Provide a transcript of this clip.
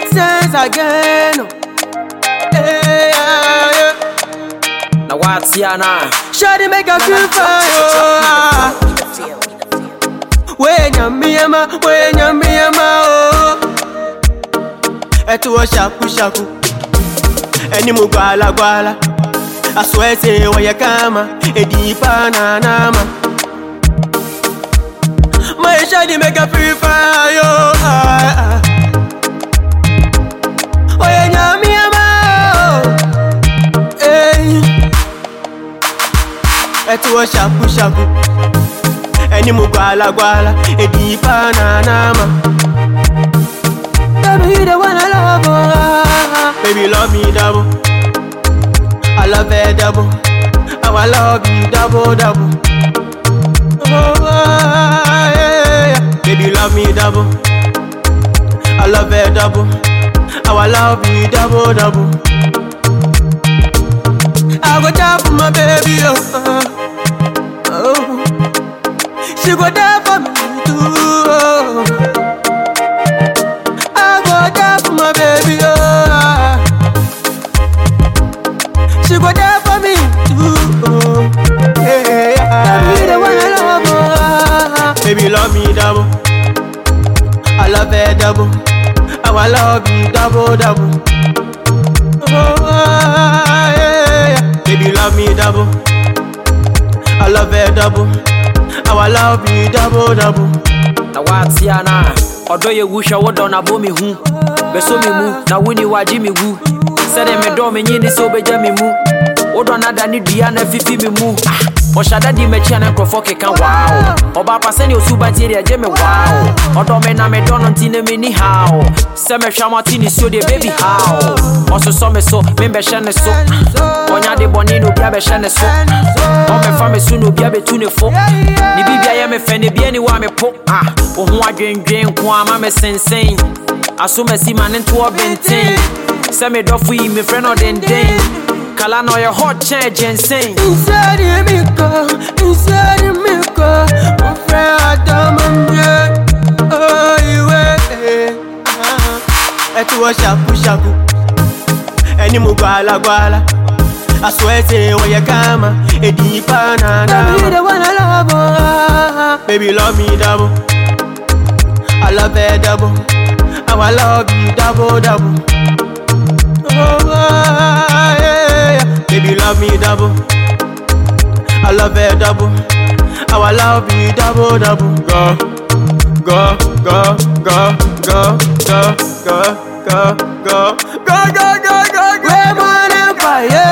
sense again. Hey, yeah, yeah. na wate ana Shawty make her feel fine. Oh. When you me ama, when you me ama, oh. Etu o shaku shaku, eni mu gwala gwala. I swear say waya kama, edi pa na nama. My shawty make her feel fine. Oh. Ah, ah. When you me ama, oh. Hey. ẹtù ọ ṣàkú ṣàkú ẹni mo gbàlà gbàlà èdè ìfà nànàmà. Baby, you the one I love, oh. Baby, love me double. I love it double. How I love you double, double. Oh, yeah, yeah. Baby, love me double. I love it double. How I love you double, double. I go die for my baby, oh. oh. She go die for me too. Oh. I go die for my baby, oh. She go die for me too. Oh. Hey, yeah. Baby, the one I love, oh. Baby, love me double. I love it double. How I love you double, double. Oh, yeah, yeah. Baby, love me double. I love it double. How I love you double, double. na wate ana ɔdɔ yɛ wu hwɛ wodɔ na bɔ me hu bɛso me mu na woni wagye me wu sɛdeɛ medɔ menye ne sɛ wobɛgya me mu wodɔ no ada ne dua na fifi me mu Ah, ɔhyɛ di m'akyi a ne nkurɔfoɔ keka wow ɔba pa sɛne ɔsuba ntie deɛ gye me wow ɔdɔ me na medɔ no nti na menni haw sɛ mehwɛ mo ate ne suo deɛ baby how ɔsosɔ me so membɛhyɛ ne so ɔnya de bɔne na obi abɛhyɛ ne so ɔmɛfa me so na obi abɛtu ne fo ne biribia yɛ me fɛ ne bia ni wɔ a me po ah wo ho adwendwen nko a ma me sensɛn aso masi ma ne ntoɔ bɛnten sɛ medɔfo yi mefrɛ no ɔdenden kala na ɔyɛ hot kyɛn gyɛnsɛn Inside of me, go, inside of me, go. My friend, I don't mind. Oh, you wait. Ẹtù ọ ṣàkú ṣàkú, ẹni mo gbàlà gbàlà. I swear say wọ́n yẹ ká mà, èdè ìfà nànà. Baby, you the one I love, oh. Baby, love me double. I love it double. How I love you double, double. Oh, yeah, yeah. Baby, love me double. I love it double. How I love you double, double. Go, go, go, go, go, go, go, go, go, go, go, go, go, go. We're on fire.